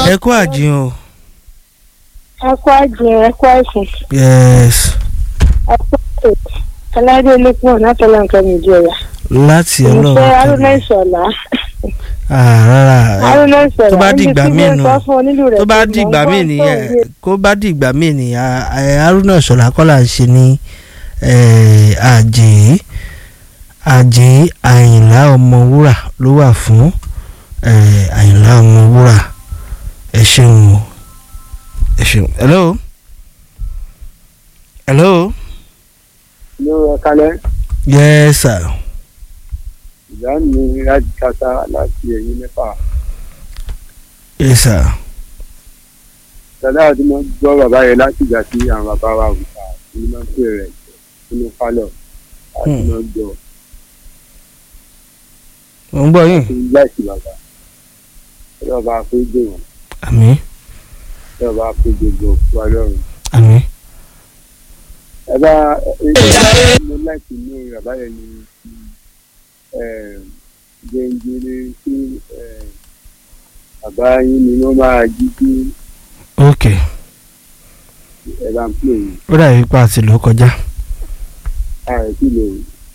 ẹ kú àjìn o. ẹ kú àjìn ẹ kú àìsàn yes ẹ kú ètò aládé olókùn látọlá nǹkan méjì ọyà láti ìfẹ́ ọlọ́run arúnà tẹ̀lé. ìṣọ̀lá Ah, rárá arúnà ìṣọ̀lá tó bá di ìgbà míì nù tó bá di di ìgbà míì nìyẹn kó bá di ìgbà míì nìyẹn ẹ, Haruna Ìṣọ̀lá kọ́lá ń ṣe ní ẹ, àjẹ́ àjẹ́ Àyìnlá Ọmọwúrà ló wà fún ẹ, Àyìnlá Ọmọwúrà ẹ ṣeun o ẹ ṣeun hello hello ló rẹ kalẹ̀ yes sir ìyá mi láti kásá láti ẹ̀yìn mẹ́fà yes sir dada àti mo gbọ́ bàbá yẹn láti ìgbà tí àwọn bàbá wa wù ká ní máa ń pè rẹ̀ nínú pálọ̀ àti Hmm. máa ń gbọ́ mo ń gbọ́ yín sí láìsí bàbá ẹ bàbá àpéjọ wọn àmín ẹ bàbá àpéjọ gbọ́ wà lọ́rùn àmín ẹ bá ẹ mo láìsí inú bàbá yẹn ní gbẹ̀ngbẹ̀rẹ̀ sí bàbá yín ni wọ́n máa jí sí ok ẹ bá ń pè yín ó dàbí pa àti ló kọjá ààrẹ sì lè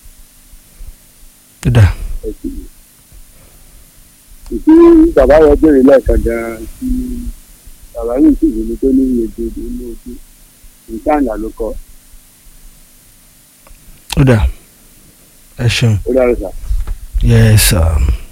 ó dà ẹ sì lè. ìdí bàbá yẹn béèrè lẹ́ẹ̀kan gan-an tí bàbá yìí sì wù mí tó ní iye gbèdé ní ojú nǹkan àná ló kọ ó dà ẹ ṣeun ó dára sà. yes sir.